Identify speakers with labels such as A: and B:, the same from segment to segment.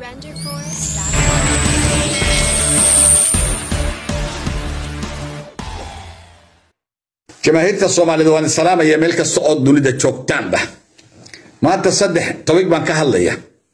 A: DefenderForce.com.
B: jamaahiirta soomaalida waan salaamaya meel kasta oo dunida joogtaanba maanta saddex tobig baan ka hadlaya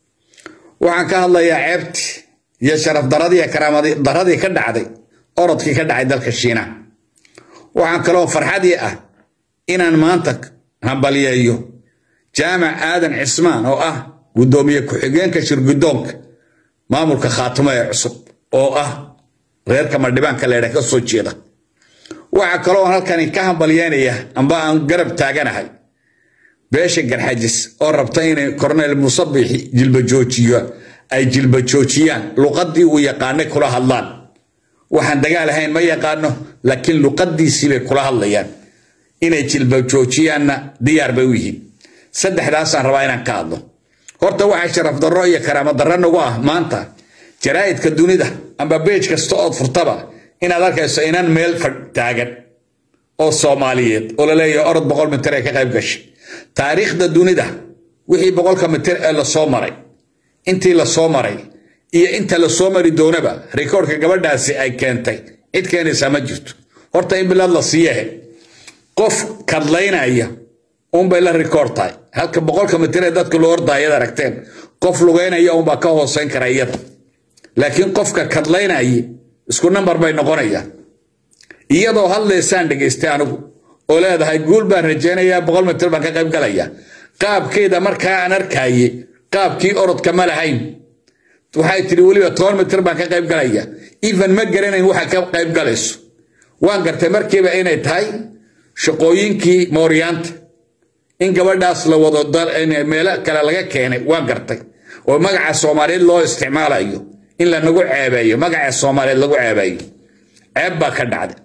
B: waxaan ka hadlayaa ceebtii iyo sharaf daradii iyo karaamadi daradii ka dhacday orodkii ka dhacay dalka shiina waxaan kaloo farxadii ah inaan maanta hambalyeeyo jaamac aadan cismaan oo ah guddoomiye ku-xigeenka shirgudoonka maamulka khaatimo ee cusub oo ah reerka madhibaanka leedha ka soo jeeda waxaa kaloo halkani ka hambalyeynaya amba aan garab taaganahay beesha garxajis oo rabta inay korneyl musabixi jilbajoojiyo ay jilbajoojiyaan luqadii uu yaqaanay kula hadlaan waxaan dagaal ahayn ma yaqaano laakiin luqadiisii bay kula hadlayaan inay jilbajoojiyaanna diyaar bay u yihiin saddexdaasaan rabaa inaan ka hadlo horta waxaa sharaf darro iyo karaamo darro nagu ah maanta jaraa'idka dunida amba beej kasta ood furtaba inaad arkayso inan meel taagan oo soomaaliyeed oo laleeyahay orod boqol mitir ee ka qayb gashay taariikhda dunida wixii boqolka mitir ee lasoo maray intii lasoo maray iyo inta lasoo mari doonaba rikoorka gabadhaasi ay keentay cid keenaysaa ma jirto horta in bilaad la siiyahe qof kadlaynaya unbay la rikoor tahay halka boqolka mitir ee dadka loo ordaa iyad aragteen qof lugeynaya unbaa ka hooseyn kara iyada laakiin qofka kadlaynaya isku nambar bay noqonayaan iyadoo hadlaysaan dhegaystay anigu oo leedahay guul baan rajaynayaa boqol mitir baan ka qayb galaya qaabkeeda markaa aan arkaaye qaabkii orodka ma lahayn waxay tidhi weliba toban mitir baan ka qayb galaya even ma garanayn waxa ka qayb galayso waan gartay markiiba inay tahay shaqooyinkii mooryaanta in gabadhaas la wado meelo kale laga keenay waan gartay oo magaca soomaaliyeed loo isticmaalayo in lanagu ceebeeyo magaca soomaaliyeed lagu ceebeeyo ceeb baa ka dhacday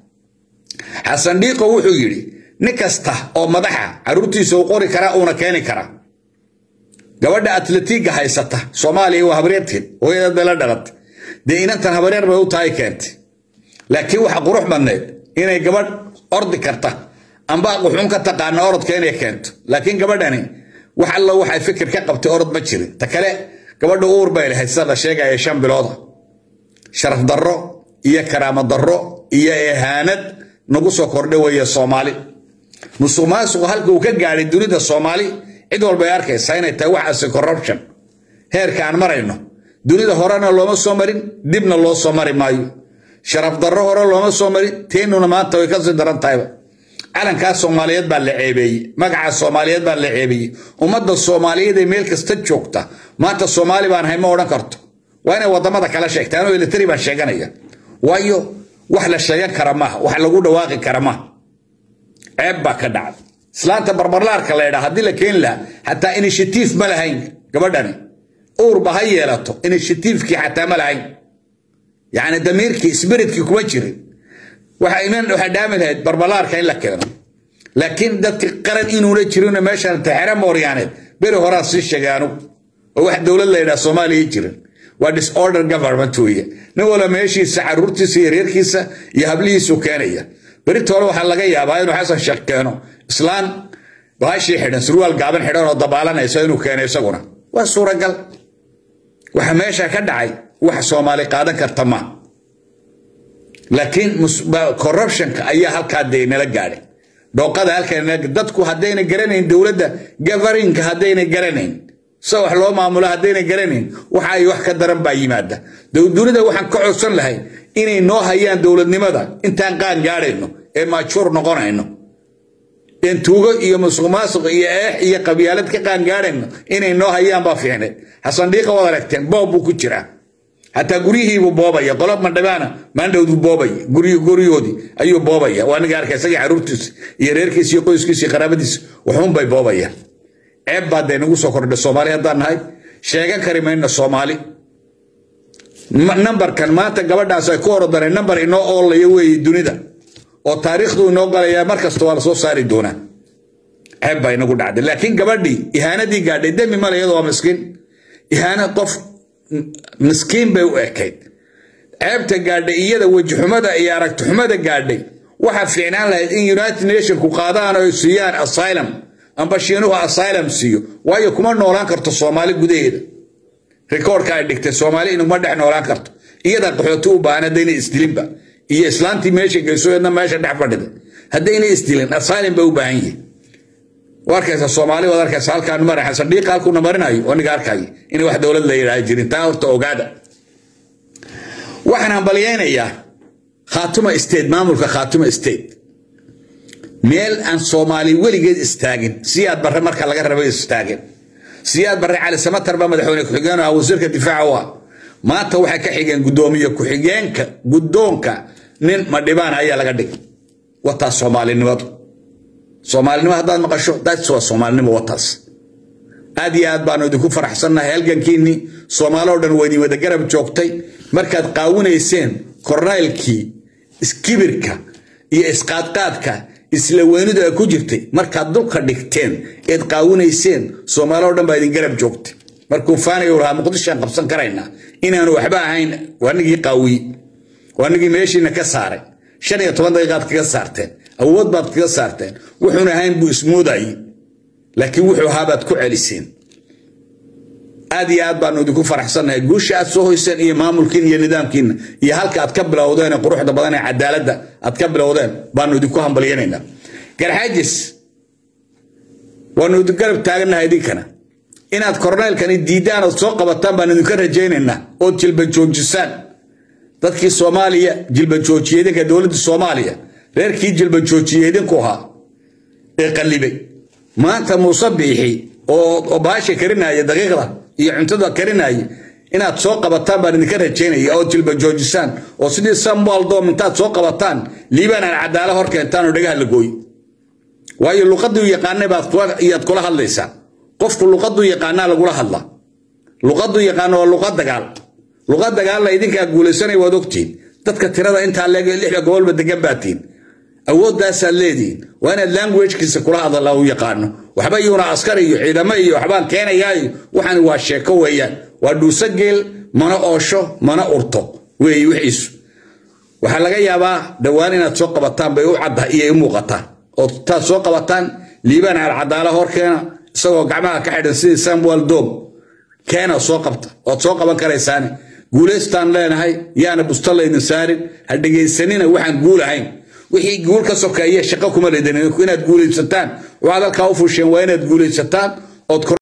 B: xasan dhiiqo wuxuu yidhi nin kasta oo madaxa caruurtiisa uu qori karaa uuna keeni karaa gabadha atletiga haysata soomaaliya waa habaryarteed hooyadeed bay la dhalatay dee inantan habaryar bay u tahay keentay laakiin waxa qurux badneed inay gabadh ordi karta amba quxun ka taqaana orodka inay keento laakiin gabadhani wax alla waxay fikir ka qabtay orod ma jirin ta kale gabadha uur bay lahayd sida la sheegaya shan bilooda sharaf darro iyo karaamo darro iyo ehaanad nagu soo kordhay weeye soomaali musuq maasuqu halka uu ka gaadhay dunida soomaali cid walba ay arkaysaa inay tahay waxaasi corruption heerka aan marayno dunida horena looma soo marin dibna loo soo mari maayo sharaf darro hore looma soo marin teenuna maanta way kasii daran tahayba calankaa soomaaliyeed baa la ceebeeyey magaca soomaaliyeed baa la ceebeeyey ummadda soomaaliyeed ee meel kasta joogta maanta soomaali baan ahay ma odhan karto waa inay wadamada kala sheegta anuu elitari baan sheeganaya waayo wax la sheegan kara maaha wax lagu dhawaaqi kara maaha ceeb baa ka dhacday islaanta barbarlaarka la ydhaa haddii la keeni lahaa xataa inishatiif ma lahayn gabadhani uurba ha yeelato inishatiifkii xataa ma lahayn yacni damiirkii spiritkii kuma jirin waxa iman waxay dhaami lahayd barbalaarka in la keeno laakiin dadka qaran inuuna jirin meeshan taxere mooryaaneed beri horaan sii sheegay anugu oo wax dowlad la yidhaha soomaaliya jirin waa disorder government weeye nin walba meeshiisa caruurtiisa iyo reerkiisa iyo hablihiisu keenaya beritoole waxaa laga yaabaa inuu xasan sheekh keeno islaan baashii xidhan surwaal gaaban xidhan oo dabaalanaysa inuu keeno isaguna waa suuragal waxa meesha ka dhacay wax soomaali qaadan karta ma laakiin corruptionka ayaa halkaa dee nala gaadhay dhooqada halkaa dadku haddayna garanayn dowladda governinka haddayna garanayn se wax loo maamulo haddayna garanayn waxa ay wax ka daran baa yimaada dunida waxaan ka codsan lahay inay noo hayaan dowladnimada intaan qaan gaadhayno ee maajuur noqonayno een tuugo iyo musuq maasuq iyo eex iyo qabyaalad ka qaan gaadhayno inay noo hayaan baa fiicneed xasan dhiiqa waad aragteen boob buu ku jiraa xataa guryihiibuu boobaya qolo mandhabaana maandhowduu boobaya guryahoodii ayuu boobaya waa niga arkay isagii caruurtiisa iyo reerkiisa iyo qoyskiisa iyo qaraabadiisa waxuunbay boobayaan ceeb baa dee nagu soo kordhay soomaali haddaan nahay sheegan kari mayno soomaali nambarkan maanta gabadhaas ay ku orodaneen nambar inoo oolaya weeye dunida oo taariikhdu inoo galaya mar kasta waa lasoo saari doonaa ceeb baa inagu dhacday laakiin gabadhii ihaanadii gaadhay demi male iyadoo waa miskiin ihaana qof miskiin bay u ekayd ceebta gaadhay iyada wejixumada iyo aragtixumada gaadhay waxaa fiicnaan lahayd in united nationku qaadaan oo siiyaan asylum amba shiinuhu asylum siiyo waayo kuma noolaan karto soomaali gudaheeda rikoorka ay dhigtay soomaali inuma dhex noolaan karto iyadaa qaxooti u baahan haddayna isdilinba iyo islaantii meesha geysoedna meesha dhex fadhida haddayna isdilin asylum bay u baahan yihin waa arkaysa soomaali waad arkaysa halkaan maraxa saldhiiqa halkuuna marinayo aniga arkaayo in wax dowlad la yidhaha jirin taa horta ogaada waxaan hambalyaynayaa khaatuma state maamulka khaatuma state meel aan soomaali weligeed istaagin siyaad barre marka laga rabay istaagin siyaad barre cali samatar baa madaxweyne ku-xigeen ah wasiirka difaaca u ah maanta waxay ka xigeen guddoomiye ku-xigeenka guddoonka nin madhibaan ayaa laga dhigay wataas soomaalinimadu soomaalinimo haddaad maqasho that's waa soomaalinimo wataas aad iyo aad baanu idinku faraxsannahay halgankiinnii soomaaloo dhan waa idin wada garab joogtay markaad qaawinayseen kornaylkii iskibirka iyo isqaadqaadka isla weynidu ay ku jirtay markaad dulka dhigteen eed qaawinayseen soomaaloo dhan baa idin garab joogtay markuu faaniga lahaa muqdishoaan qabsan karaynaa inaanu waxba ahayn waanigii qaawiye waanigii meeshiina ka saaray shan iyo toban daqiiqaad kaga saarteen awood baad kaga saarteen wuxuun ahayn buu ismoodayey laakiin wuxuu ahaa baad ku celiseen aad iyo aad baanu idinku faraxsannahay guusha aad soo hoyseen iyo maamulkiin iyo nidaamkiina iyo halka aad ka bilowdeen ee quruxda badan ee cadaaladda aad ka bilowdeen baanu idinku hambalyanaynaa garxaajis waanu idin garab taagannahay idinkana inaad korneylkani diiddaan ood soo qabataan baan idinka rajaynaynaa ood jilba joojisaan dadkii soomaaliya jilba joojiye idinka dowladda soomaaliya reerkii jilba joojiye idinku ahaa ee qallibay maanta muuse biixi oo baasha karinaya daqiiqda iyo cuntada karinaya inaad soo qabataan baan idinka rajaynaya oo jilba joojisaan oo sidii samuel doom intaad soo qabataan liibaan aan cadaala hor keentaan oo dhagaha la gooy waayo luqaduu yaqaanay baad iyaad kula hadlaysaa qofku luqaduu yaqaanaa lagula hadlaa luqaduu yaqaano waa luqad dagaal luqad dagaalla idinkaa guulaysanaya waad ogtihin dadka tirada intaa leeg lixda gobolba degan baatiin awooddaasaad leedihiin waa inaad languagekiisa kula hadala u yaqaano waxba iyuuna askari iyo ciidamo iyo waxbaan keenayaayo waxaan waa sheeko weeyaan waa dhuuso geel mana oosho mana urto weeye wixiisu waxaa laga yaabaa dhowaan inaad soo qabataan bay u cadda iyo u muuqataan ood taad soo qabataan liibaan alcadaala horkeena isagoo gacmaha ka xidhan sidii samuel dom keena soo qabta ood soo qaban karaysaane guulaystaan leenahay yaana busta laydin saarin ha dhegaysanina waxaan guul ahayn wixii guul ka sokeeye shaqo kuma leedin inaad guulaysataan waxaad halkaa u fusheen waa inaad guulaysataan ood